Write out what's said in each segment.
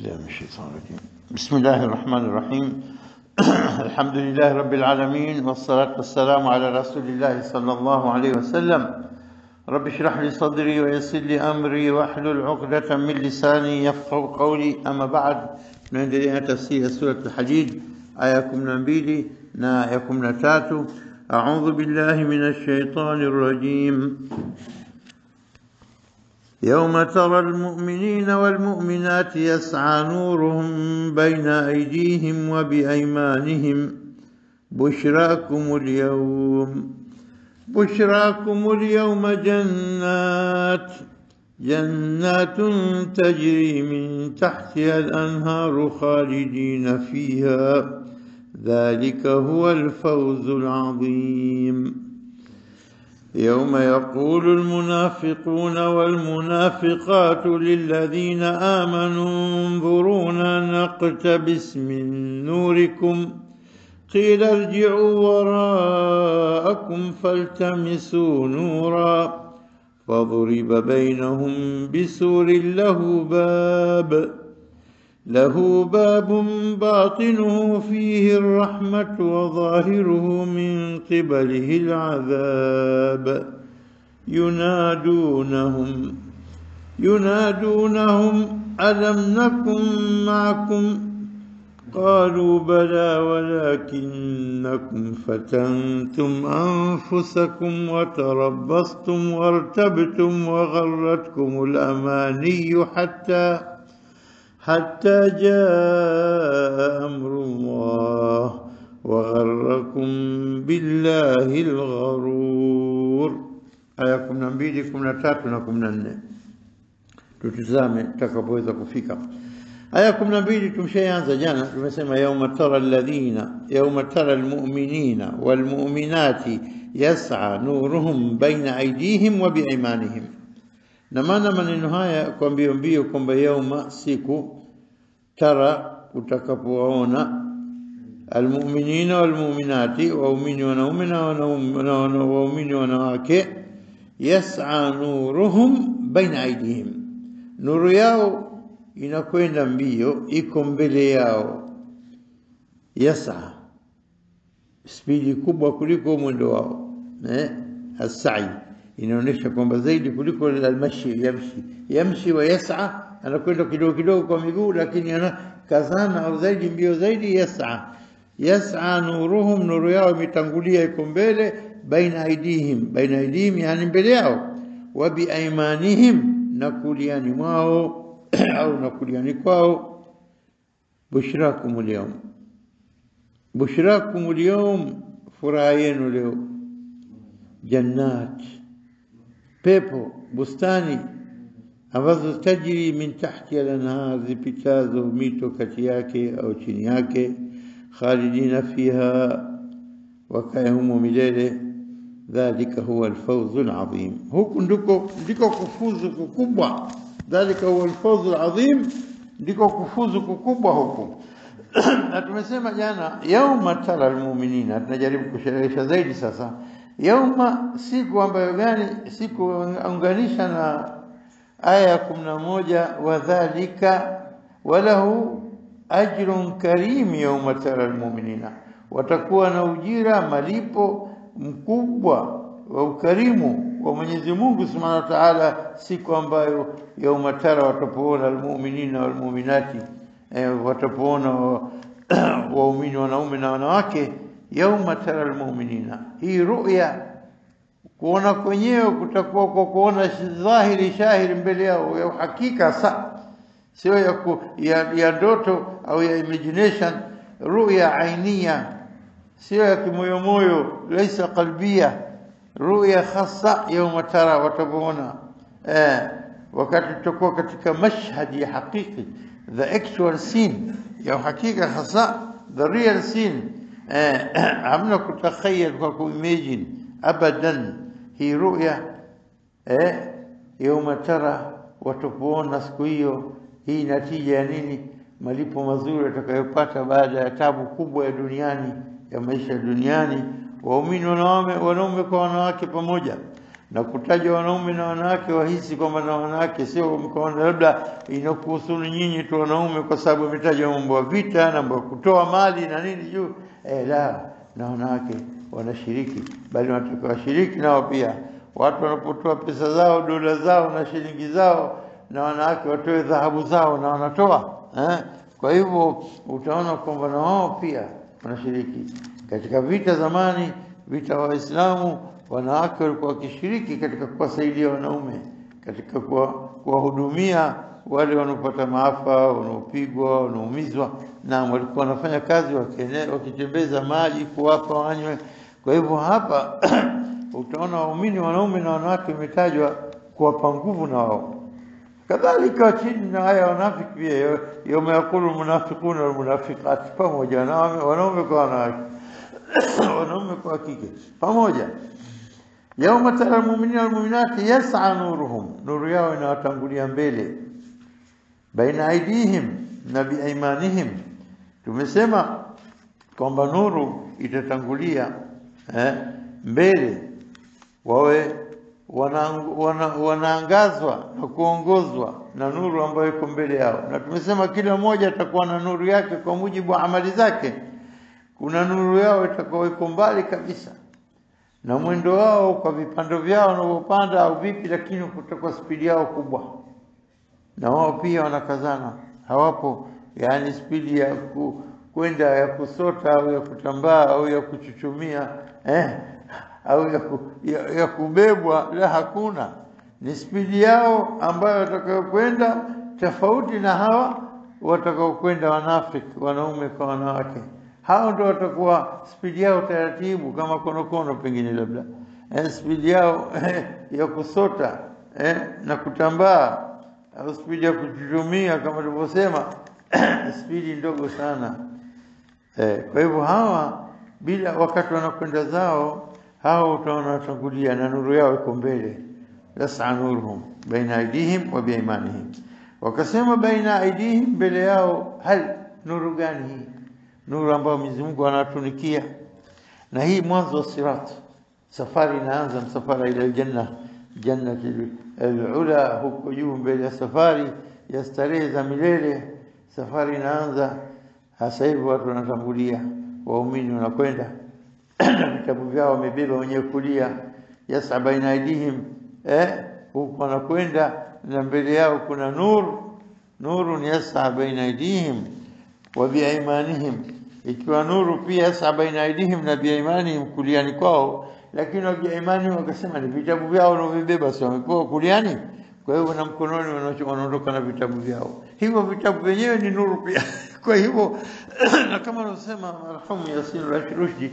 بالله من الشيطان الرجيم بسم الله الرحمن الرحيم الحمد لله رب العالمين والصلاة والسلام على رسول الله صلى الله عليه وسلم رب اشرح لي صدري ويسر لي أمري واحلل عقدة من لساني يفقه قولي أما بعد tunaendelea tafsiri ya surat al-Hadid aya ya 12 na ya 13 أعوذ بالله من الشيطان الرجيم يوم ترى المؤمنين والمؤمنات يسعى نورهم بين أيديهم وبأيمانهم بشراكم اليوم بشراكم اليوم جنات جنات تجري من تحتها الأنهار خالدين فيها ذلك هو الفوز العظيم يوم يقول المنافقون والمنافقات للذين آمنوا انظرونا نقتبس من نوركم قيل ارجعوا وراءكم فالتمسوا نورا فضرب بينهم بسور له باب له باب باطنه فيه الرحمة وظاهره من قبله العذاب ينادونهم ينادونهم ألم نكن معكم قالوا بلى ولكنكم فتنتم أنفسكم وتربصتم وارتبتم وغرتكم الأماني حتى حتى جاء أمر الله وغركم بالله الغرور aya kumi na mbili kumi na tatu na kumi na nne tutizame tutakapoweza kufika aya kumi na mbili tumshaianza jana tumesema yauma tara alladhina yauma tara almu'minina walmu'minati yas'a nuruhum baina aydihim wa biimanihim na maana maneno haya kwa mbio mbio kwamba yauma siku tara utakapowaona almu'minina walmu'minati waumini wanaume na waumini wanawake yas'a nuruhum baina aydihim nuru yao inakwenda mbio iko mbele yao yas'a spidi kubwa kuliko mwendo wao eh asai inaonyesha kwamba zaidi kuliko almashi yamshi yamshi wa yas'a anakwenda kidogo kidogo kwa miguu lakini anakazana au zaidi mbio zaidi yas'a yas'a nuruhum nuru yao imetangulia iko mbele baina aidihim baina aidihim yani mbele yao wa biaimanihim na kuliani mwao au na kuliani kwao bushrakum alyawm bushrakum alyawm furaha yenu leo jannat pepo bustani ambazo tajiri min tahti al-anhar zipitazo mito kati yake au chini yake khalidina fiha wakae humo milele dhalika huwa alfawzu alazim huku ndiko ndiko kufuzu kukubwa dhalika huwa alfawzu alazim ndiko kufuzu kukubwa huku na tumesema jana yauma tara almu'minina tunajaribu kusherehesha zaidi sasa yauma siku ambayo gani siku unganisha na aya ya kumi na moja wadhalika walahu ajrun karim yauma tara almu'minina watakuwa na ujira malipo mkubwa wa ukarimu wa Mwenyezi Mungu Subhanahu wa Ta'ala siku ambayo yauma tara watapoona almu'minina walmu'minati eh, watapoona waumini wanaume na wanawake yauma tara almu'minina hii ru'ya kuona kwenyewe kutakuwa kwa kuona dhahiri shahiri mbele yao ya uhakika sa sio ya, ku, ya, ya ndoto au ya imagination ru'ya ainia sio ya kimoyomoyo laisa qalbia ru'ya khassa yawma tara watapoona eh, wakati tutakuwa katika mashhad ya hakiki the actual scene ya hakika hasa the real scene eh, hamna kutakhayal kwa kuimagine abadan hii ru'ya eh, yawma tara watapoona siku hiyo hii natija ya nini malipo mazuri atakayopata baada ya tabu kubwa ya duniani ya maisha duniani waumini wanaume wanaume kwa wanawake pamoja na kutaja wanaume na wanawake wahisi kwamba na wanawake sio mkaona labda inakuhusuni nyinyi tu wanaume kwa sababu ametaja mambo ya vita na mambo ya kutoa mali na nini juu eh, la na wanawake wanashiriki bali wanataka washiriki nao pia watu wanapotoa pesa zao dola zao na shilingi zao na wanawake watoe dhahabu zao na wanatoa eh? kwa hivyo utaona kwamba na wao pia wanashiriki katika vita zamani vita wa Waislamu wanawake walikuwa wakishiriki katika kuwasaidia wanaume katika kuwahudumia wale wanaopata maafa wanaopigwa wanaumizwa na walikuwa wanafanya kazi wakitembeza maji kuwapa wanywe kwa hivyo hapa utaona waumini wanaume na wanawake wametajwa kuwapa nguvu na wao kadhalika chini na haya wanafiki pia yawma yaqulu almunafiquna walmunafiqat pamoja na wanaume kwa wanawake wanaume kwa kike pamoja yauma tara almu'minina walmu'minati yas'a nuruhum nuru yao inawatangulia mbele baina aidihim na biaimanihim tumesema kwamba nuru itatangulia eh, mbele wawe wana, wanaangazwa na kuongozwa na nuru ambayo iko mbele yao, na tumesema kila mmoja atakuwa na nuru yake kwa mujibu wa amali zake. Kuna nuru yao itakuwa iko mbali kabisa na mwendo wao kwa vipando vyao wanavyopanda au vipi, lakini kutakuwa spidi yao kubwa, na wao pia wanakazana, hawapo yani spidi ya ku, kwenda ya kusota au ya kutambaa au ya kuchuchumia eh, au ya, ku, ya, ya kubebwa, la hakuna. Ni spidi yao ambayo watakayokwenda tofauti na hawa watakaokwenda wanafiki, wanaume kwa wanawake. Hao ndio watakuwa spidi yao taratibu, kama konokono pengine labda eh, spidi yao eh, ya kusota eh, na kutambaa au spidi ya kuchuchumia kama tulivyosema spidi ndogo sana eh, kwa hivyo hawa bila wakati wanakwenda zao hao utaona watangulia na nuru yao iko mbele yas'a nuruhum baina aidihim wa biimanihim wakasema baina aidihim mbele yao hal nuru gani hii nuru ambayo Mwenyezi Mungu anatunikia na hii mwanzo wa sirat safari inaanza msafara ila aljanna jannati alula huko juu mbele ya safari ya starehe za milele safari inaanza hasa hivi watu wanatangulia waumini wanakwenda vitabu vyao wamebeba wenyewe kulia yasa baina aidihim eh huku wanakwenda na mbele yao kuna nur nurun yasa baina aidihim wa biaimanihim ikiwa nuru pia yasa baina aidihim na biaimanihim kuliani kwao lakini wa biaimanihim wakasema ni vitabu vyao wanavyobeba sio wamepewa kuliani kwa hivyo na mkononi wanaondoka na vitabu vyao hivyo vitabu vyenyewe ni nuru pia kwa hivyo na kama anavyosema marhamu Yasin Rushdi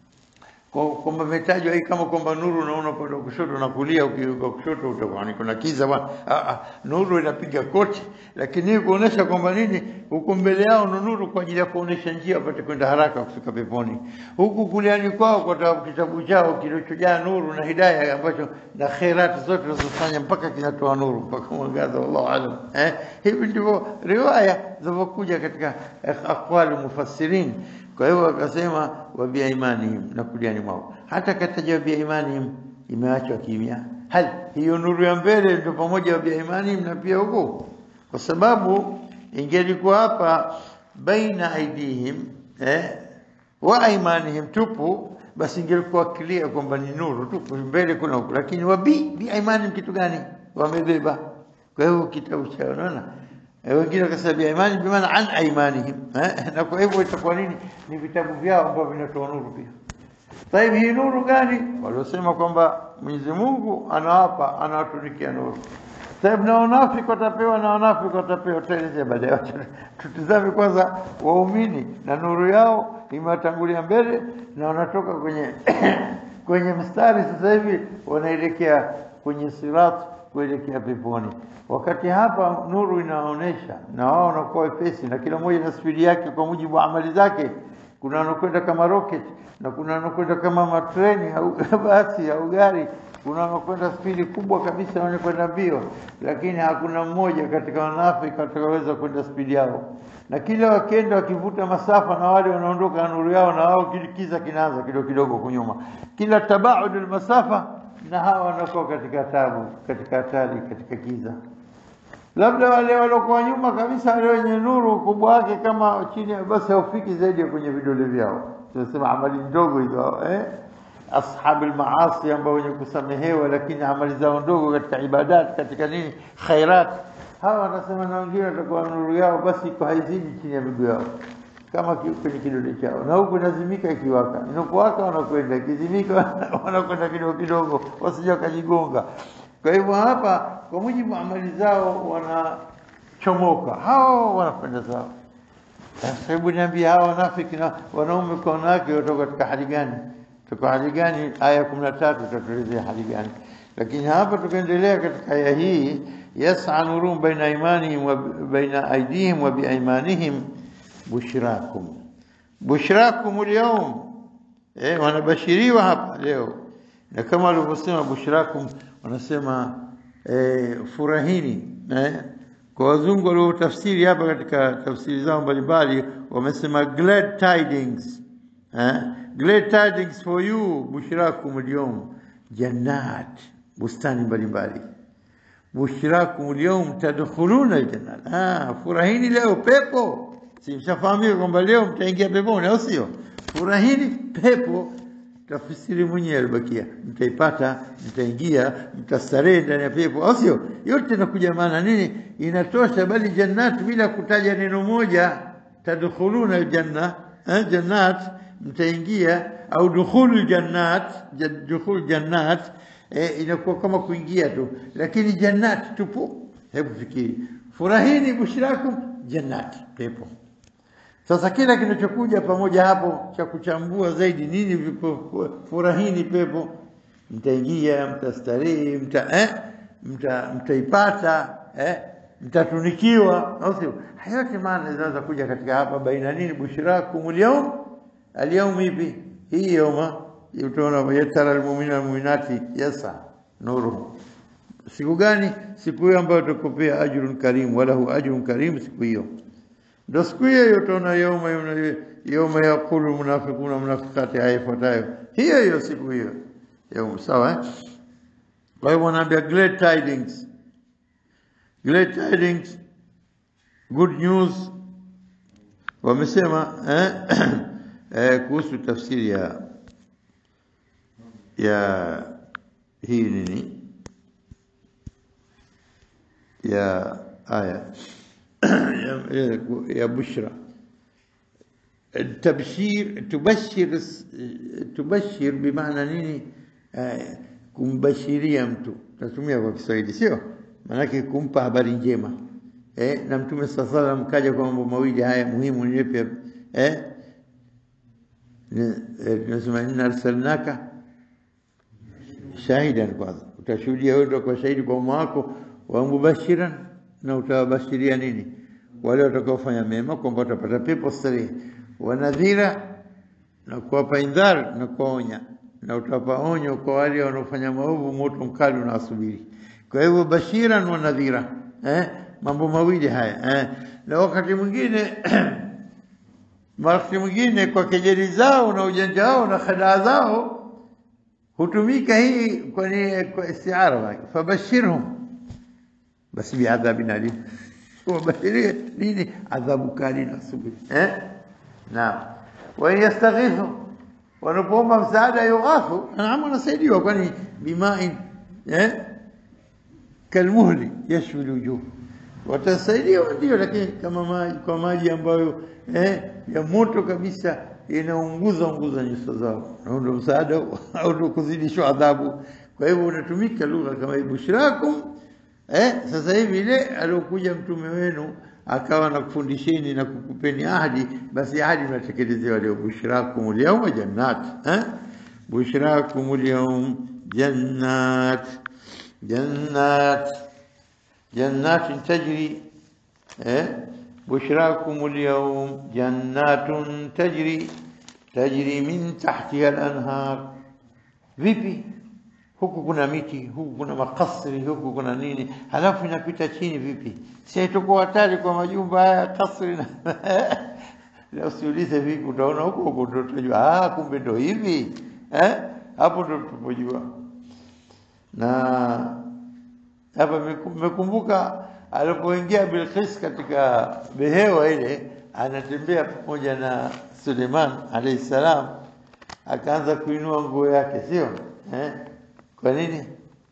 kwamba imetajwa hii kama kwamba nuru unaona upande wa kushoto na kulia, ukiuka kushoto utakuwa ni kuna kiza bwana. Ah, nuru inapiga kote, lakini hii kuonesha kwamba nini, huku mbele yao ni nuru kwa ajili ya kuonesha njia wapate kwenda haraka kufika peponi. Huku kuliani kwao kwa sababu kitabu chao kilichojaa nuru na hidayah ambacho na khairati zote zinazofanya mpaka kinatoa nuru mpaka mwangaza, wallahu alam. Eh, hivi ndivyo riwaya zilivyokuja katika aqwali mufassirin. Kwa hivyo akasema wa biaimanihim, na kuliani mwao. Hata kataja biaimanihim imeachwa kimya. Hal hiyo nuru ya mbele ndio pamoja wa biaimanihim na pia huko, kwa sababu ingelikuwa hapa baina aidihim eh, wa aimanihim tupu, basi ingelikuwa clear kwamba ni nuru tu mbele kuna huko, lakini wa bi biaimanihim kitu gani wamebeba? Kwa hivyo kitabu cha unaona wengine wakasema biimani bimaana an aimanihim eh? na kwa hivyo itakuwa nini ni vitabu vyao ambavyo vinatoa nuru pia Taib, hii nuru gani? Waliosema kwamba Mwenyezi Mungu anawapa anawatunikia nuru. Taib, na wanafiki watapewa na wanafiki watapewa, tutaelezea baadaye. Tutizame kwanza waumini na nuru yao imewatangulia mbele na wanatoka kwenye kwenye mstari sasa hivi wanaelekea kwenye sirat kuelekea peponi. Wakati hapa nuru inaonyesha na wao wanakuwa wepesi, na kila mmoja na spidi yake kwa mujibu wa amali zake. Kuna wanakwenda kama rocket na kuna wanakwenda kama matreni au basi au gari, kuna wanakwenda spidi kubwa kabisa, wanakwenda mbio, lakini hakuna mmoja katika wanafiki atakaweza kwenda spidi yao, na kila wakienda wakivuta masafa, na wale wanaondoka na nuru yao, na wao kiza kinaanza kidogo kidogo kunyuma, kila tabaud almasafa na hawa wanakuwa katika tabu, katika hatari, katika giza. Labda wale waliokuwa nyuma kabisa, wale wenye nuru ukubwa wake kama chini, basi haufiki zaidi ya kwenye vidole vyao. Tunasema amali ndogo hizo eh? ashabu almaasi ambao wenye kusamehewa, lakini amali zao ndogo katika ibadat, katika nini, khairat. Hawa wanasema na wengine watakuwa nuru yao basi iko haizidi chini ya miguu yao kama ki- kwenye kidole chao, na huku inazimika ikiwaka, inapowaka wanakwenda, ikizimika wanakwenda kidogo kidogo, wasije wakajigonga. Kwa hivyo hapa, kwa mujibu wa amali zao, wanachomoka hao, wanakwenda zao. Sasa hebu niambie, hawa wanafiki na wanaume kwa wanawake watoka katika hali gani? Tuko hali gani? Aya kumi na tatu itatuelezea hali gani, lakini hapa tukaendelea katika aya hii, yas'a nurum baina imanihim wa baina aidihim wa biaimanihim bushrakum bushrakum alyawm, eh, wanabashiriwa hapa leo, na kama walivyosema bushrakum, wanasema eh, furahini eh, kwa wazungu waliotafsiri hapa katika tafsiri zao mbalimbali wamesema glad tidings eh, glad tidings for you bushrakum alyawm jannat, bustani mbalimbali bushrakum alyawm tadkhuluna aljannat. Ah, furahini leo pepo. Si mshafahamika kwamba leo mtaingia peponi, au sio? Furahini pepo, tafsiri mwenyewe alibakia, mtaipata, mtaingia, mtastarehe ndani ya pepo, au sio? Yote inakuja maana nini? Inatosha, bali jannat bila kutaja neno moja, tadkhuluna aljanna, eh, jannat mtaingia, au dukhulu jannat, ja- dukhul jannat eh, inakuwa kama kuingia tu, lakini jannat tupo. Hebu fikiri, furahini bushrakum jannat, pepo. Sasa kila kinachokuja pamoja hapo cha kuchambua zaidi nini vipo, furahini pepo, mtaingia, mtastarehe, mta, eh, mta, mtaipata eh, mtatunikiwa, au sio? Haya yote maana zinaweza kuja katika hapa, baina nini, bushrakum alyawm, alyawm ipi hii yoma utaona yatara almu'minina walmu'minati yasa nuru. Siku gani? Siku hiyo ambayo utakupea ajrun karim, walahu ajrun karim, siku hiyo ndio siku hiyo hiyo utaona yauma yuna- yauma yaqulu munafiquna munafiqati, aya ifuatayo hiyo hiyo siku hiyo yauma. Sawa eh? Kwa hivyo wanaambia glad tidings, glad tidings, good news. Wamesema eh, eh, kuhusu tafsiri ya ya hii nini ya aya ya, ya, ya bushra tabshir tubashir tubashir bimaana nini eh, kumbashiria mtu tatumia kwa Kiswahili sio maanake kumpa habari njema eh, na mtume saa salam kaja kwa mambo mawili haya muhimu ni yapi eh, ni- eh, tunasema inna arsalnaka shahidan kwanza, utashuhudia wewe ndio kwa shahidi kwa umma wako, wa mubashiran, na utawabashiria nini wale watakaofanya mema kwamba watapata pepo starehe, wa nadhira, na kuwapa indhar na kuwaonya, na utawapa onyo kwa wale wanaofanya maovu, moto mkali unawasubiri. Kwa hivyo bashiran wa nadhira, eh, mambo mawili haya eh. Na wakati mwingine wakati mwingine kwa kejeli zao na ujanja wao na khadaa zao hutumika hii kwa ni kwa istiara wake, fabashirhum basi biadhabin alim, wabashirie nini? Adhabu kali na subiri eh? Naam, wa in yastaghithu, wanapoomba msaada yughathu, naam, wanasaidiwa, kwani bimain eh? kalmuhli yashwi lwujuh, watasaidiwa ndio, lakini kama maji kwa maji ambayo eh, ya moto kabisa inaunguza unguza nyuso zao, na ndio msaada au ndio kuzidishwa adhabu. Kwa hivyo unatumika lugha kama hii, bushrakum eh, sasa hivi ile aliokuja mtume wenu akawa nakufundisheni na kukupeni ahadi, basi ahadi mnatekelezewa leo. Bushrakum alyawma jannat eh? bushrakum alyawm jannat jannat jannatin tajri eh? بشراكم اليوم جنات تجري تجري من تحتها الأنهار vipi huku kuna miti huku kuna makasri huku kuna nini halafu inapita chini vipi si itakuwa hatari kwa majumba haya kasri na na usiulize vipi utaona huko huko ndo tutajua ah kumbe ndo hivi eh hapo ndo tupojua na hapa mekumbuka alipoingia Bilqis katika behewa ile, anatembea pamoja na Suleiman alayhi salam, akaanza kuinua nguo yake, sio eh? Kwa nini?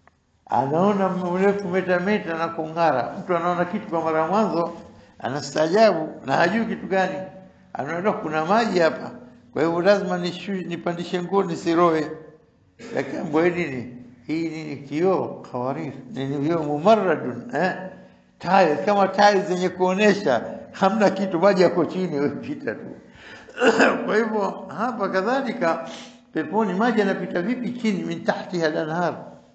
Anaona mrefu metameta na kung'ara. Mtu anaona kitu kwa mara mwanzo, anastaajabu na hajui kitu gani, anaona kuna maji hapa, kwa hivyo lazima nishu, nipandishe nguo nisiroe. Lakini mbwe nini hii nini? Kioo kawarir, nini hiyo mumarradun eh? Tile kama tile zenye kuonesha hamna kitu, maji yako chini, wewe pita tu. Kwa hivyo hapa kadhalika peponi maji yanapita vipi chini? min tahtiha al-anhar.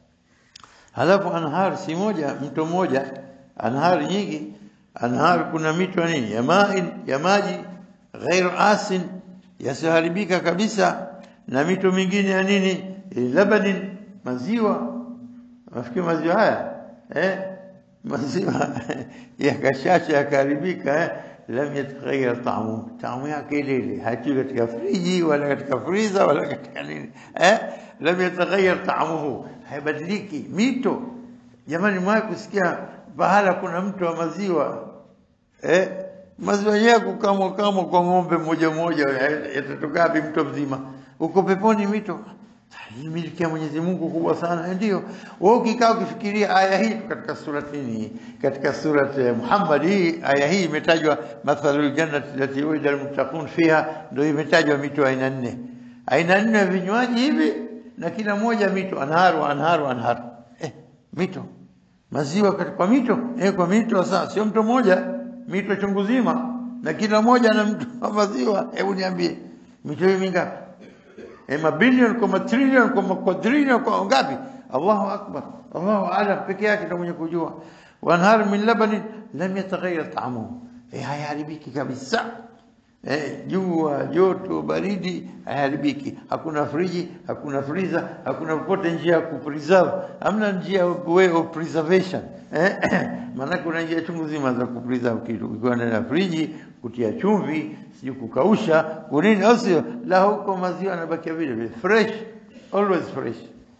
Halafu anhar si moja, mto moja, anhar nyingi. Anhar kuna mito nini ya maji, ya maji ghairu asin, yasiharibika kabisa, na mito mingine ya nini, labanin, maziwa. Nafikiri maziwa haya eh, maziwa yakashasha yakaharibika eh lam yataghayyar ta'amuhu, taamu yake ile ile, haitii katika friji wala katika friza wala katika nini eh, lam yataghayyar ta'amuhu, haibadiliki. Mito jamani, mwae kusikia pahala kuna mto wa maziwa eh, maziwa yenyewe kukamwa kamwa kwa ng'ombe mmoja mmoja, yatatoka wapi mto mzima? Uko peponi mito hii miliki ya Mwenyezi Mungu kubwa sana. Ndio wewe ukikaa ukifikiria aya hii katika surati hii, katika surati Muhammad hii, aya hii imetajwa mathalul jannati allati wa'ida almuttaqun fiha, ndio imetajwa mito aina nne, aina nne ya vinywaji hivi, na kila moja mito anharu anharu anharu, eh, mito maziwa kwa mito eh, kwa mito sasa, sio mto mmoja, mito chungu zima, na kila moja na mto wa maziwa. Hebu niambie mito hii mingapi? eh, mabilioni kwa matrilioni kwa makwadrilioni kwa ngapi? Allahu akbar, Allahu alam, peke yake ndio mwenye kujua. Wanhar min labanin lam yataghayyar ta'amuhu, eh, hayaharibiki kabisa. Eh, jua, joto, baridi hayaharibiki. Hakuna friji, hakuna freezer, hakuna popote njia ya kupreserve, hamna njia way of preservation eh, maana kuna njia chungu zima za kupreserve kitu, ukiwa ndani ya friji kutia chumvi, sijui kukausha kunini, au sio? La, huko maziwa yanabakia vile vile fresh, always fresh.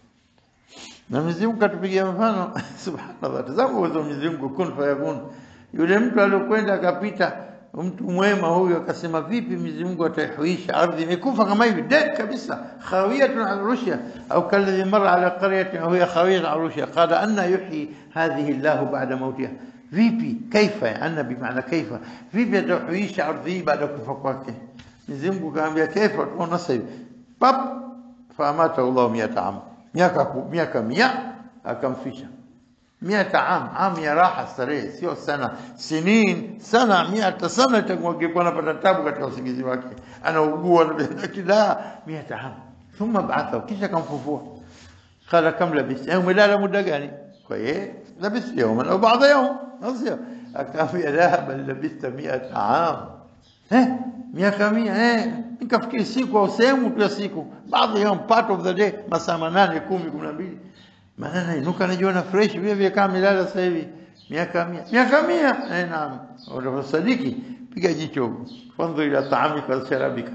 Na Mwenyezi Mungu katupigia mfano subhanallah, tazama uwezo wa Mwenyezi Mungu, kun fayakun. Yule mtu aliyokwenda akapita, mtu mwema huyu akasema, vipi Mwenyezi Mungu ataihuisha ardhi imekufa kama hivi dead kabisa, khawiyatun ala urushiha, au kalladhi marra ala qaryatin wa hiya khawiyatun ala urushiha qala anna yuhyi hadhihi Allahu ba'da mautiha Vipi? Kaifa anna bimaana kaifa, vipi atahuisha ardhi hii baada ya kufa kwake? Mwenyezi Mungu kaambia kaifa, tunaona sasa hivi pap, faamata Allah miata am, miaka miaka mia akamfisha miata am, am ya raha starehe, sio sana sinin sana, miata sana itakuwa anapata tabu katika usingizi wake, anaugua lakini la miata am, thumma ba'atha, kisha kamfufua. Qala kam labista, umelala muda gani? Kwa yeye labista yawman au ba'da yawm Sio akaambia la bal labista miata am, eh, miaka mia eh, nikafikiri siku au sehemu tu ya siku, baadhi ya part of the day, masaa manane, kumi, kumi na mbili, maana nainuka najiona fresh vile vile kama milala sasa hivi, miaka mia, miaka mia. Eh, naam, unasadiki, piga jicho, fandhu ila taamika wa sharabika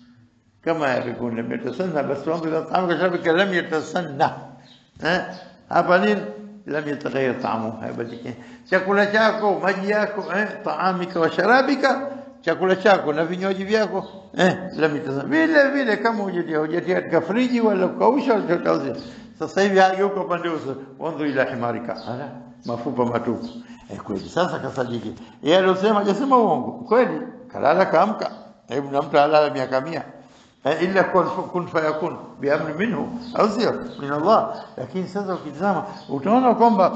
kama yakun lam yatasanna, bas fandhu ila taamika wa sharabika lam yatasanna. Eh, hapa nini? lam yataghayyar taamuhu, haibadiliki chakula chako, maji yako, eh, taamika wa sharabika, chakula chako na vinywaji vyako, eh, lam yatasanna, vile vile kama hujatia hujatia katika friji wala kukausha wala chochote. Sasa hivi hageuka upande uso, wanzu ila himarika, ala mafupa matupu. Eh, kweli sasa kasadiki yeye aliyosema, hajasema uongo kweli, kalala kaamka, hebu na mtu alala miaka mia illa kun fayakun biamri minhu, au sio min Allah. Lakini sasa ukitazama utaona kwamba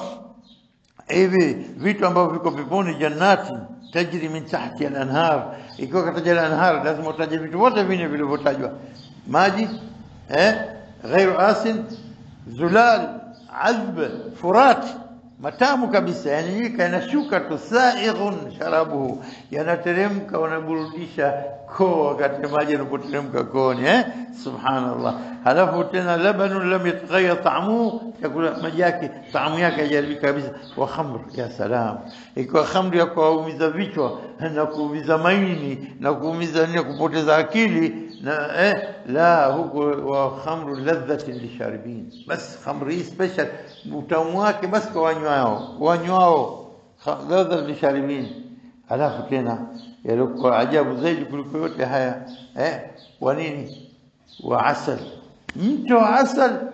hivi vitu ambavyo viko peponi, jannati tajri min tahti al-anhar, ikiwa kataja al-anhar, lazima utaje vitu vyote vine vilivyotajwa, maji eh, ghairu asin, zulal, azb, furat matamu kabisa, yani nyika yanashuka tu, saighun sharabuhu, yanateremka, wanaburudisha koo wakati maji yanapoteremka kooni eh? Subhanallah. Halafu tena labanun lam yataghayyar ta'amuhu, chakula maji yake taamu yake haijaribika kabisa. Wa khamr, ya salam, ikiwa khamri ya kuumiza vichwa na kuumiza maini na kuumiza nini, kupoteza akili na eh, la huko wa khamru ladhatin lisharibin, bas khamri hii special utamu wake basi kwa wanywao wanywao, Kha- ladha lisharibin. Alafu tena yalikuwa ajabu zaidi kuliko yote haya eh, wa nini? Wa asal, mto wa asal.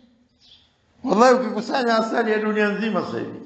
Wallahi, ukikusanya asali ya dunia nzima sasa hivi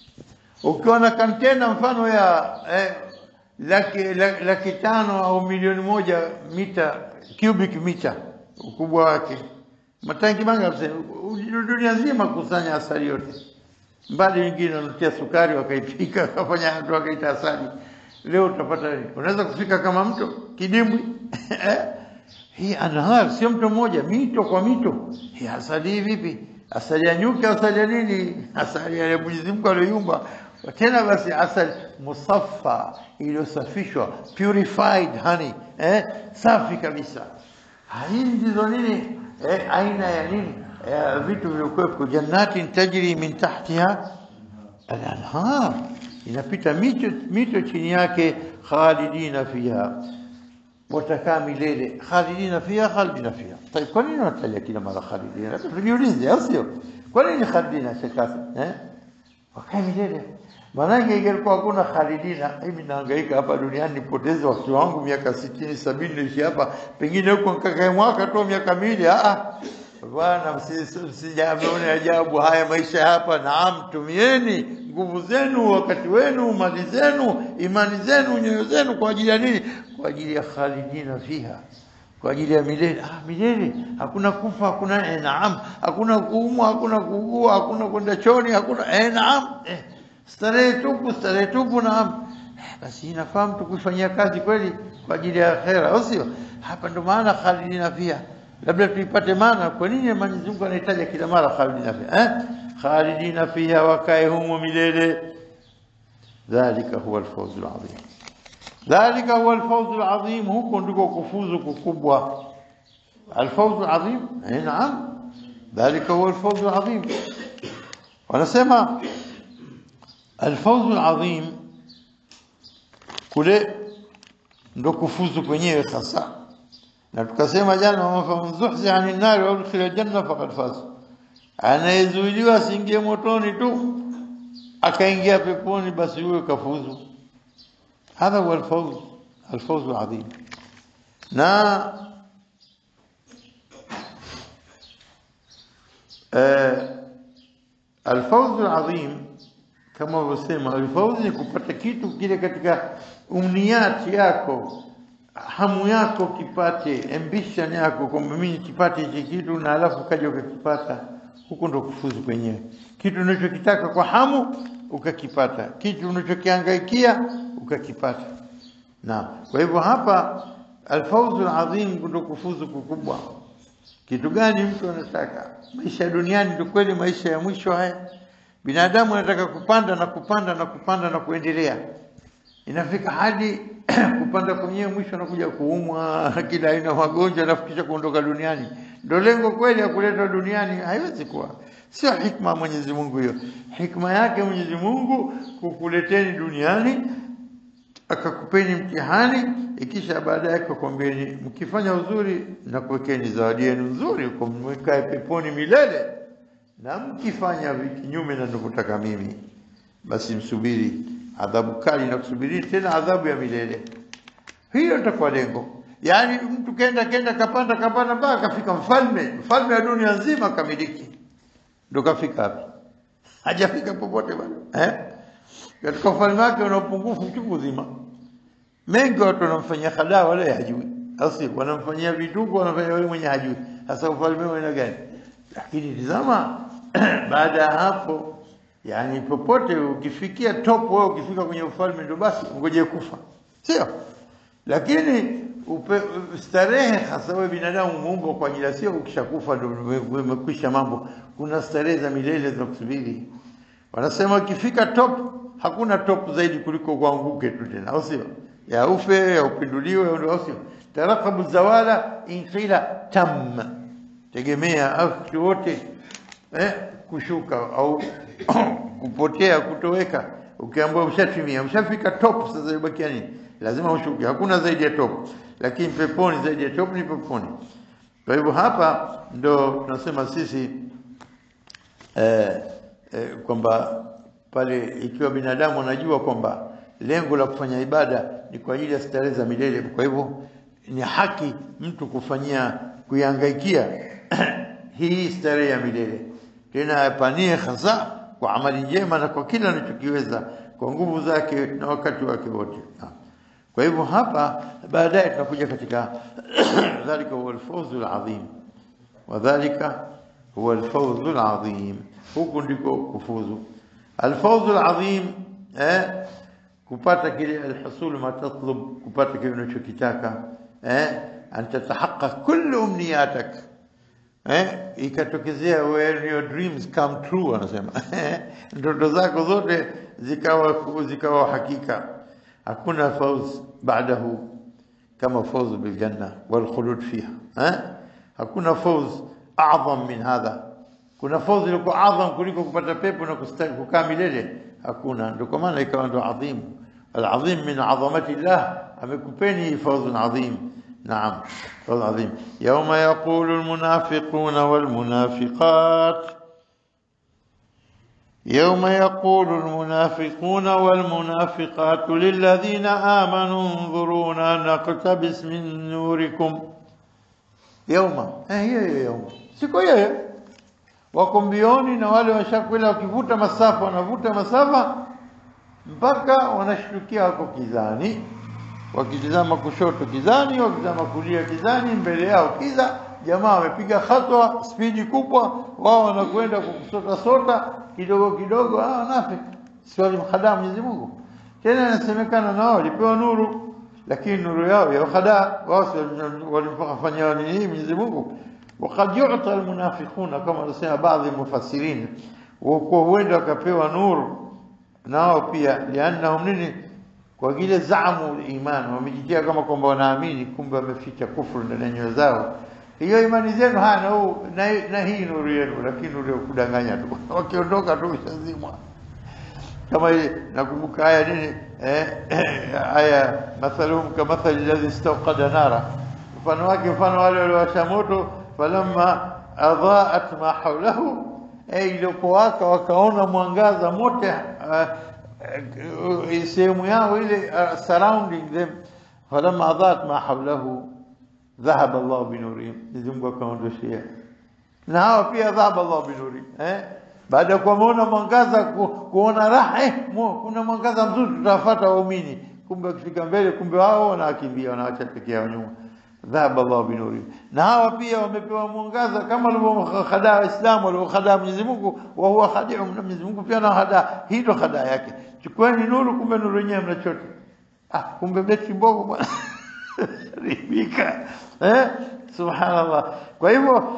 ukiwa na kantena mfano ya eh, laki, laki, laki tano au milioni moja mita cubic mita ukubwa wake, matangi mangapi sasa? U- dunia nzima kusanya asali yote, mbali wengine wanatia sukari wakaipika wakafanya watu wakaita asali. Leo utapata nini? Unaweza kufika kama mto kidimbwi eh? Hii anahar sio mto mmoja, mito kwa mito. Hii asali hii vipi? Asali ya nyuki, asali ya nini? Asali ya Mwenyezi Mungu aliyoumba. Tena basi asali musaffa, iliyosafishwa, purified honey, eh? safi kabisa. Hii ndizo nini? Eh, aina ya nini? Eh, vitu vilivyokuwepo, jannatin tajri min tahtiha al-anhar, inapita mito, mito chini yake, khalidina fiha watakaa milele khalidina fiha khalidina fiha. Tayeb, kwa nini wanataja kila mara khalidina? Labda tujiulize, au sio? Kwa nini khalidina shekasa eh? Wakae milele. Maanake ingelikuwa hakuna khalidina, mimi nahangaika hapa duniani nipoteze wakati wangu miaka sitini sabini niishi hapa, pengine huko nikakae mwaka tu miaka miwili. Ah, ah. bwana, msi- msijaone ajabu haya maisha hapa. Naam, tumieni nguvu zenu, wakati wenu, mali zenu, imani zenu, nyoyo zenu kwa ajili ya nini? Kwa ajili ya khalidina fiha kwa ajili ya milele. Ah, milele hakuna kufa, hakuna eh, naam, hakuna kuumwa, hakuna kuugua, hakuna kwenda choni, hakuna eh, naam, eh, starehe tupu, starehe tupu, naam. Eh, basi inafaa mtu kuifanyia kazi kweli kwa ajili ya akhera, au sio? Hapa ndo maana khalidina fiha, labda tuipate maana. Kwa nini Mwenyezi Mungu anahitaja kila mara khalidina fiha eh? Khalidina fiha, wakae humo milele. Dhalika huwa alfawzul adhim. ذلك هو الفوز العظيم هو ndiko kufuzu kukubwa الفوز العظيم اي نعم ذلك هو الفوز العظيم wanasema الفوز العظيم kule ndo kufuzu kwenyewe hasa na tukasema jana man zuhzi anin nar wa udkhila janna faqad faz anayezuiliwa asiingie motoni tu akaingia peponi basi huyo kafuzu هذا هو الفوز الفوز العظيم na آه الفوز العظيم kama walivyosema alfauzi ni kupata kitu kile katika umniati yako hamu yako kipate ambition yako kwamba mimi kipate hichi kitu na alafu kaja ukakipata huko ndo kufuzu kwenyewe kitu unachokitaka kwa hamu ukakipata kitu unachokihangaikia ukakipata na kwa hivyo hapa alfauzu alazim ndo kufuzu kukubwa kitu gani mtu anataka maisha ya duniani ndio kweli maisha ya mwisho haya binadamu anataka kupanda na kupanda na kupanda na kuendelea inafika hadi kupanda kwenyewe mwisho anakuja kuumwa kila aina magonjwa alafu kisha kuondoka duniani ndio lengo kweli ya kuletwa duniani haiwezi kuwa sio hikma ya Mwenyezi Mungu hiyo hikma yake Mwenyezi Mungu kukuleteni duniani akakupeni mtihani ikisha baadaye akakwambieni mkifanya uzuri na kuwekeni zawadi yenu nzuri kumwekae peponi milele na mkifanya kinyume na ninavyotaka mimi basi msubiri adhabu kali na kusubiri tena adhabu ya milele hiyo itakuwa lengo yaani mtu kenda kenda kapanda kapanda mpaka kafika mfalme mfalme wa dunia nzima kamiliki ndo kafika hapo hajafika popote bado eh katika ufalme wake una upungufu chungu uzima mengi watu wanamfanyia hadaa wala hajui asi wanamfanyia vituko wanafanya wale mwenye hajui sasa ufalme wa aina gani lakini tizama baada ya hapo yani popote ukifikia top wewe ukifika kwenye ufalme ndio basi ngoje kufa sio lakini upe, starehe hasa wewe binadamu muumbwa kwa ajili sio ukishakufa ndio umekwisha mambo kuna starehe za milele za kusubiri wanasema ukifika top hakuna top zaidi kuliko kuanguke tu tena au sio ya ufe ya upinduliwe au sio tarakabu zawala inqila tam tegemea au wote eh, kushuka au kupotea kutoweka ukiambiwa ushatimia ushafika top sasa ibakia nini lazima ushuke hakuna zaidi ya top lakini peponi zaidi ya top ni peponi. Kwa hivyo hapa ndo tunasema sisi eh, eh, kwamba pale ikiwa binadamu anajua kwamba lengo la kufanya ibada ni kwa ajili ya starehe za milele, kwa hivyo ni haki mtu kufanyia kuihangaikia hii starehe ya milele, tena apanie hasa kwa amali njema na kwa kila anachokiweza kwa nguvu zake na wakati wake wote. Kwa hivyo hapa baadaye tunakuja katika dhalika huwa alfawzu alazim, wadhalika huwa alfawzu alazim, huku ndiko kufuzu. Alfawzu alazim eh, kupata kile alhusul ma tatlub, kupata kile unachokitaka eh, an tatahaqqaq kullu umniyatak eh, ikatokezea when your dreams come true, anasema ndoto zako zote zikawa zikawa hakika. Hakuna fauz baadahu kama fauz biljanna walkhulud fiha eh? Hakuna fauz adham min hadha. Kuna fauz ilikuwa adham kuliko kupata pepo na kukaa milele? Hakuna. Ndio kwa maana ikawa ndo adhim. Alazim min adhamati llah, amekupeni fauzun adhim. نعم فضل عظيم يوم يقول المنافقون والمنافقات يوم يقول المنافقون والمنافقات للذين آمنوا انظرونا نقتبس من نوركم يوم هي يوم siku hiyo wako mbioni na wale washakwenda wakivuta masafa wanavuta masafa mpaka wanashtukia wako kizani wakitizama kushoto kizani, wakitizama kulia kizani, mbele yao kiza. Jamaa wamepiga hatwa spidi kubwa, wao wanakwenda kusota sota kidogo kidogo. Ah, wanafiki si walimhadaa Mwenyezi Mungu. Tena inasemekana na wao walipewa nuru, lakini nuru yao ya hadaa wao walimfanyia nini Mwenyezi Mungu. Wakad yuta almunafiquna, kama wanasema baadhi mufassirin, kwa huenda wakapewa nuru na wao pia, liannahum nini kwa vile zaamu iman wamejitia kama kwamba wanaamini, kumbe wameficha kufuru ndani ya nyoyo zao. Hiyo imani zenu hana huu na, na hii nuru yenu, lakini nuru ya kudanganya tu wakiondoka tu ishazimwa. Kama ile nakumbuka aya nini eh, aya mathaluhum kamathali alladhi istawqada nara, mfano wake mfano wale waliowasha moto, falamma adhaat ma hawlahu, eh, ilipowaka wakaona mwangaza mote uh, sehemu yao ile uh, surrounding them falamma adhat ma hawlahu dhahaba Allah binurihim, Mwenyezi Mungu akaondoshia na hawa pia dhahaba Allah binurihim eh, baada ya kuona mwangaza ku, kuona raha eh, kuna mwangaza mzuri tutafuata waumini, kumbe wakifika mbele, kumbe wao wanakimbia wanaacha peke yao nyuma. Dhahaba Allah binurihim, na hawa pia wamepewa mwangaza kama walivyohadaa Waislamu walivyohadaa Mwenyezi Mungu, wa huwa khadi'um, na Mwenyezi Mungu pia anahadaa. Hii ndo hadaa yake. Chukueni nuru, kumbe nuru yenyewe mnachote. Ah, kumbe beti mbogo bwana ribika eh, subhanallah. Kwa hivyo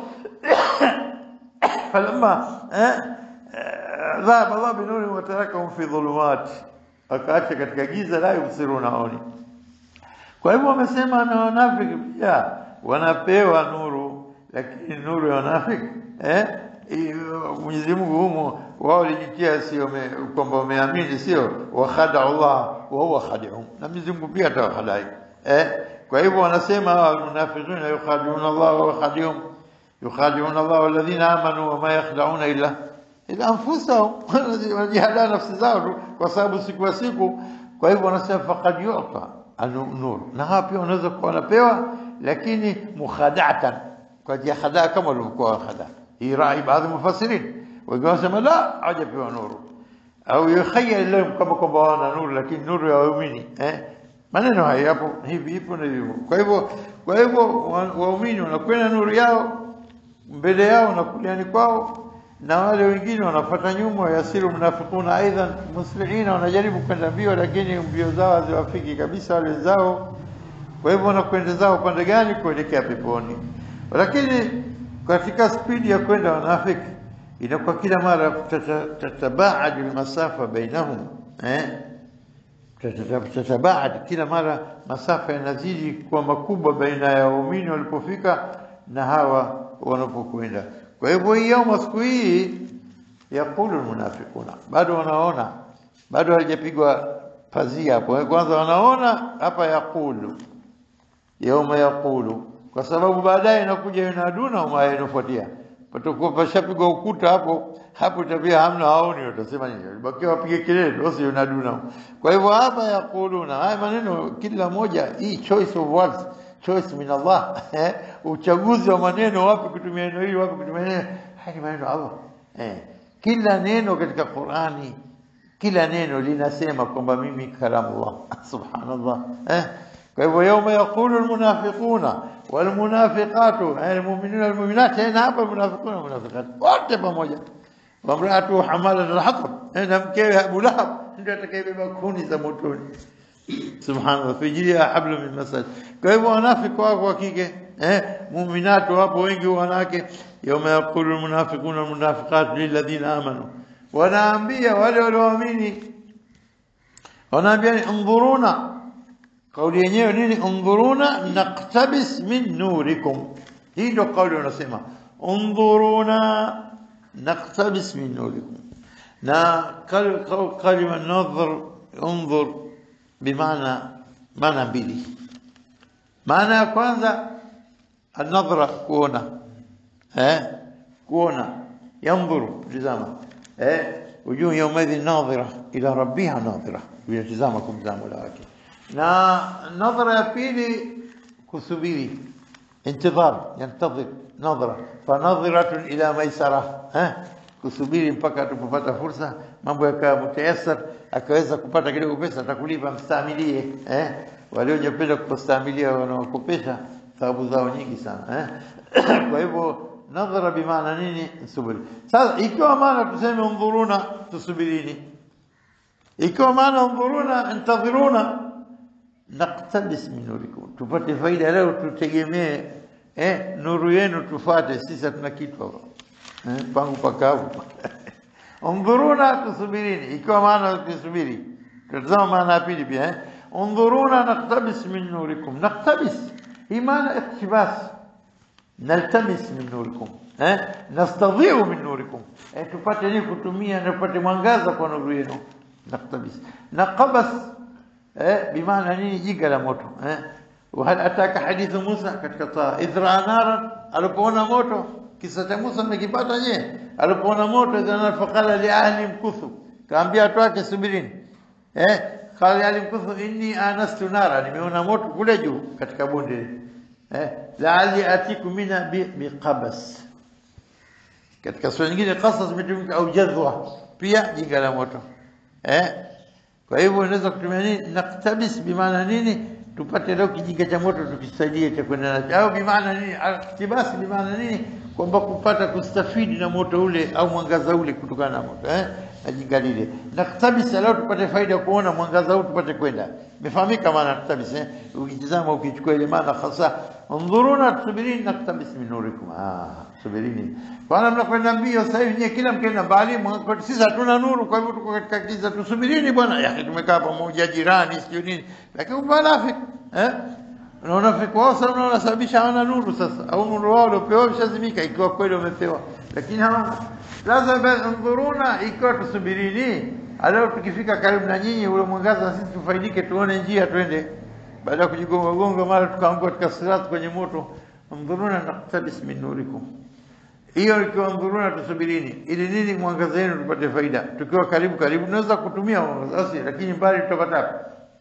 falamma eh, dhahaba Allah binurihim wa tarakahum fi dhulumat, akaacha katika giza la yubsiruna oni kwa hivyo wamesema na wanafiki pia wanapewa nuru, lakini nuru ya wanafiki eh, Mwenyezi Mungu humo wao walijitia sio kwamba wameamini, sio wakhada Allah wa huwa khadi'un, na Mwenyezi Mungu pia atawahadai eh. Kwa hivyo wanasema almunafiquna yukhadi'una Allah wa huwa khadi'un, yukhadi'una Allah walladhina amanu wa ma yakhda'una illa ila anfusahum, wanajihadaa nafsi zao tu, kwa sababu siku ya siku. Kwa hivyo wanasema faqad yu'ta nur na hawa pia wanaweza kuwa wanapewa, lakini mukhadatan, kwa ajili ya khadaa kama walivyokuwa wakhadaa. Hii rai baadhi mufassirin, wengine wanasema la, hawajapewa nuru au yukhayal lahum kama kwamba wana nuru, lakini nuru ya waumini eh. Maneno haya yapo hivi ipo na hivyo. Kwa hivyo kwa hivyo waumini wanakwenda nuru yao mbele yao na kuliani kwao, na wale wengine wanafuata nyuma, yasiru munafiquna aidan muslihina, wanajaribu kwenda mbio, lakini mbio zao haziwafiki kabisa wale wenzao. Kwa hivyo wanakwenda zao upande gani? Kuelekea peponi. Lakini katika spidi ya kwenda wanafiki inakuwa kila mara tatabaadu almasafa bainahum eh, tatabaad kila mara masafa yanazidi kuwa makubwa baina ya waumini walipofika na hawa wanapokwenda. Kwa hivyo hii yauma, siku hii, yaqulu almunafiquna, bado wanaona, bado halijapigwa pazia hapo. Kwanza wanaona hapa, yaqulu yauma yaqulu, kwa sababu baadaye inakuja yunaduna uma inafuatia patakuwa pashapigwa ukuta hapo hapo, tabia hamna, haoni watasema nini? Bakia wapige kelele, ndio yunaduna. Kwa hivyo hapa yaquluna, haya maneno kila moja, hii choice of words, choice min Allah eh, uchaguzi wa maneno, wapi kutumia neno hili, wapi kutumia neno haya, ni maneno Allah eh, kila neno katika Qur'ani kila neno linasema kwamba mimi kalamullah subhanallah eh kwa hivyo yauma yaqulu almunafiquna walmunafiqatu almu'minuna walmu'minat tena hapa almunafiquna walmunafiqat wote pamoja wamraatu hamalat alhatab na mkewe Abu Lahab ndio atakayebeba kuni za motoni subhanallah fi jiliha hablu min masad kwa hivyo wanafiki wako wa kike eh mu'minatu wapo wengi wanawake yauma yaqulu almunafiquna walmunafiqat lilladhina amanu wanaambia wale walioamini wanaambia ni undhuruna kauli yenyewe nini undhuruna naqtabis min nurikum hii ndio kauli wanasema undhuruna naqtabis min nurikum na kalima nadhar undhur bimaana maana mbili maana ya kwanza النظرة kuona eh kuona yanzuru tazama eh wujuh yawmadhi nadhira ila rabbiha nadhira yatazama kumzama mola wake na nadhara ya pili kusubiri intidhar yantadhir nadhara fanadhiratun ila maisara eh kusubiri mpaka atapopata fursa mambo yakawa mutayassar akaweza kupata kidogo pesa atakulipa mstamilie eh waliojapenda kustamilia wanaokopesha thawabu zao nyingi sana eh kwa hivyo nadhara bimaana nini subiri sasa ikiwa maana tuseme undhuruna tusubirini ikiwa maana undhuruna intadhiruna naqtabis min nurikum tupate faida leo tutegemee eh nuru yenu tufate sisi hatuna kitu hapa eh pangu pakavu undhuruna tusubirini ikiwa maana tusubiri tutazama maana ya pili pia eh undhuruna naqtabis min nurikum naqtabis hii maana iktibas naltamis min nurikum eh nastadhiu min nurikum eh tupate nini kutumia na tupate mwangaza kwa nuru yenu naqtabis naqabas eh bimaana nini jiga la moto eh وهل ataka hadithu Musa katika taa idra nara alipoona moto kisa cha Musa mmekipata je alipoona moto idra faqala li ahli mkuthu kaambia watu wake subirini eh qala ahli mkuthu inni anastu nara nimeona moto kule juu katika bonde eh laali atiku mina biqabas katika sura nyingine qasas imetumika au jadhwa pia jiga la moto eh kwa hivyo unaweza kutumia nini naktabis bimaana nini tupate leo kijinga cha moto tukisaidie cha kwenda nacho au bimaana nini iktibasi bimaana nini kwamba kupata kustafidi na moto ule au mwangaza ule kutokana na moto eh ajinga lile naktabis leo tupate faida kuona mwangaza huu tupate kwenda imefahamika maana naktabis eh ukitizama ukichukua ile maana hasa undhuruna tusubirini naktabis min nurikum ah subirini bwana mnakwenda mbio sasa hivi nyewe kila mkenda mbali sisi hatuna nuru kwa hivyo tuko katika giza tusubirini bwana ya tumekaa pamoja jirani sio nini lakini unafiki eh na unafiki wao sana unasababisha hawana nuru sasa au nuru wao waliopewa ushazimika ikiwa kweli wamepewa lakini hawana lazima undhuruna ikiwa tusubirini aleo tukifika karibu na nyinyi ule mwangaza sisi tufaidike tuone njia twende baada ya kujigonga gonga mara tukaanguka katika sirat kwenye moto undhuruna naqtabis min nurikum hiyo ikiwa ndhuruna tusubirini ili nini mwangaza wenu tupate faida tukiwa karibu karibu tunaweza kutumia mwangaza lakini mbali tutapata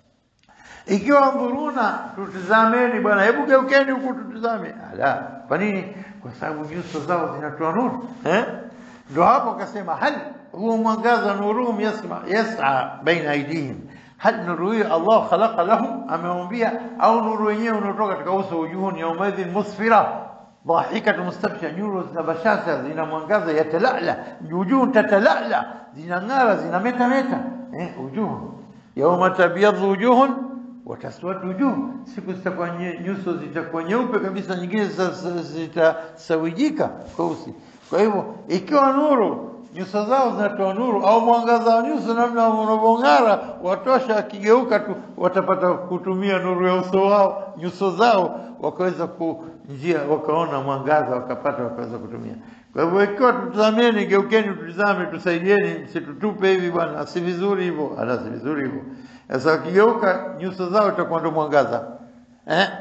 ikiwa ndhuruna tutizameni bwana hebu geukeni huku tutizame ala kwa nini kwa sababu nyuso zao zinatoa nuru eh ndio hapo akasema hal huwa mwangaza nuruhum yasma yas'a baina aidihim hal nuru hiyo Allah khalaqa lahum ameumbia au nuru wenyewe unatoka katika uso ujuhuni yaumadhin musfira ضاحكة مستبشرة nyuro zina bashasha zina mwangaza yatalala wujuh tatalala zinang'ara zinameta meta eh wujuh yawma tabyadhu wujuhun wa taswadu wujuh siku zitakuwa nyuso zitakuwa nyeupe kabisa nyingine zitasawijika kweusi kwa hivyo ikiwa nuru nyuso zao zinatoa nuru au mwangaza wa nyuso namna unavyong'ara watosha akigeuka tu watapata kutumia nuru ya uso wao nyuso zao wakaweza ku njia wakaona mwangaza wakapata wakaweza kutumia kwa hivyo ikiwa tutazameni geukeni tutizame tusaidieni msitutupe hivi bwana si vizuri hivyo ala si vizuri hivyo sasa wakigeuka nyuso zao itakuwa ndo mwangaza eh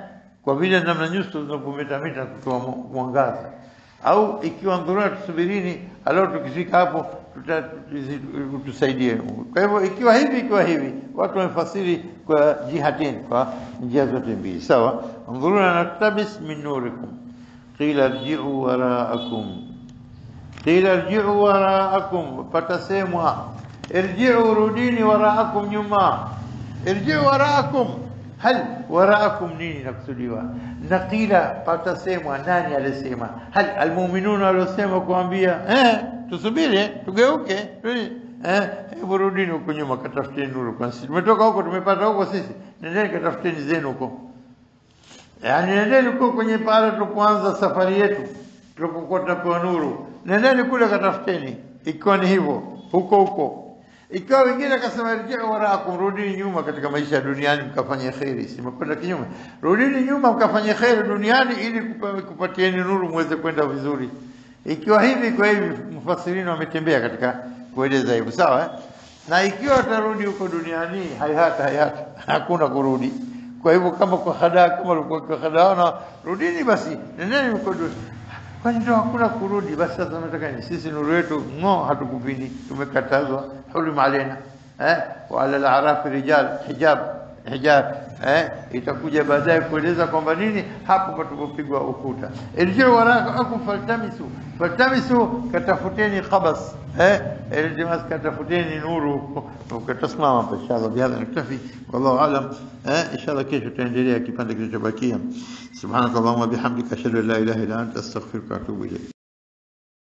kwa vile namna nyuso zinapometameta kutoa mu- mwangaza au ikiwa dhurura tusubirini alao tukifika hapo tuta- tuzi- tusaidie kwa hivyo ikiwa hivi ikiwa hivi watu wamefasiri kwa jihatain kwa njia zote mbili sawa dhurura naktabis min nurikum qila irji'u wara'akum qila irji'u wara'akum patasemwa irji'u rudini wara'akum nyuma irji'u wara'akum hal wara'akum nini nakusudiwa na qila patasemwa nani alisema hal almu'minuna waliosema kuambia eh tusubiri eh, tugeuke tuli- eh hebu rudini huko nyuma katafuteni nuru kwa sisi tumetoka huko tumepata huko sisi nendeni katafuteni zenu huko Yaani nendeni huko kwenye pale tulipoanza safari yetu, tulipokuwa tunapewa nuru, nendeni kule katafuteni, ikiwa ni hivyo huko huko. Ikiwa wengine akasema rjiu waraakum, rudini nyuma katika maisha ya duniani mkafanye kheri, simekwenda kinyume. Rudini nyuma mkafanye kheri duniani ili kupa- kupatieni nuru muweze kwenda vizuri. Ikiwa hivi kwa hivi, mfasirini wametembea katika kueleza hivyo, sawa eh? Na ikiwa watarudi huko duniani, hayata hayata, hakuna kurudi. Kwa hivyo kama kwa hadaa kama ulikuwa kwa hadaa na rudini basi, nendeni huko du- kwani ndio hakuna kurudi. Basi sasa tunataka nini? Sisi nuru yetu ngo hatukupini, tumekatazwa hulima alena eh, wa ala al-a'raf rijal hijab hijab eh, itakuja baadaye kueleza kwamba nini hapo patapopigwa ukuta. Irjiu waraakum faltamisu faltamisu, katafuteni qabas eh, iltimas katafuteni nuru ukatasimama hapa inshallah. Bihadha naktafi, wallahu alam. Eh, inshallah kesho tutaendelea kipande kilichobakia. Subhanakallahumma bihamdika ashhadu an la ilaha illa anta astaghfiruka wa atubu ilayk.